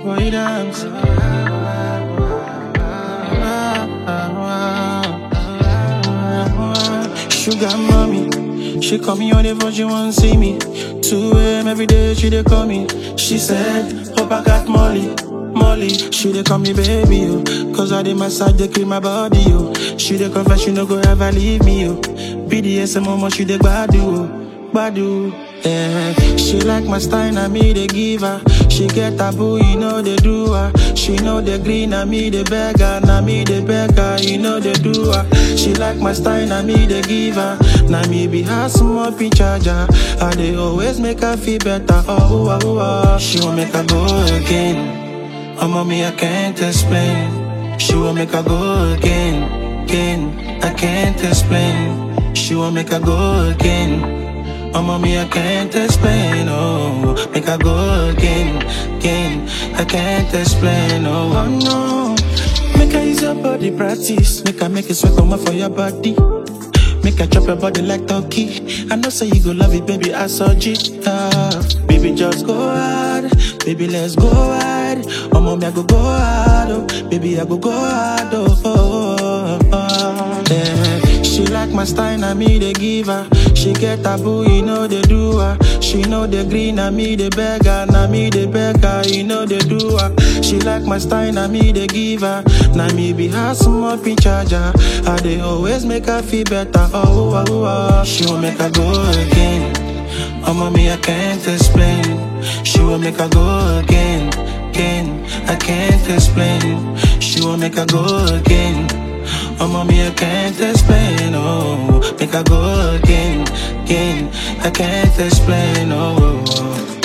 boy dance. Sugar mommy, she call me on the phone, she want see me. 2 a.m. every day, she dey call me. She said, hope I got Molly. Molly, she dey call me baby, yo. Cause I dey massage, dey clean my body, yo. She dey confess, she no go ever leave me, yo. BDSM, mama, she dey gbadu, oh. Gbadu, yeah. She like my style, na me dey give her. She get taboo, you know they do her. She know the green, na me dey beg her. Na me dey beg her, you know they do her. She like my style, na me dey give her. Na me be her small pin charger. I dey always make her feel better. Oh, oh, oh, oh. She won't make her go again. Oh, mommy, I can't explain. She won't make her go again, again. I can't explain. She won't make her go again. Oh, mommy, I can't explain. Oh, make her go again, again. I can't explain. Oh, oh no. Make her use your body practice. Make her make it sweat come for your body. Make her chop your body like turkey. I know say you go love it, baby. I saw it. Ah, baby, just go hard. Baby, let's go hard. Oh, mommy, I go go hard. Oh, baby, I go go hard. Oh, oh, oh, oh. yeah. She like my style, na me they give her. She get taboo, you know they do her. She know the green, na me they beg her. Na me they beg her, you know they do her. She like my style, na me they give her. Na me be her small pin charger. I they always make her feel better. Oh, oh, oh, oh. She will make her go again. Oh, mommy, I can't explain. She will make her go again, again. I can't explain. She will make her go again. Oh, mommy, I can't explain. Oh, make her go again, again. I can't explain. Oh. oh, oh.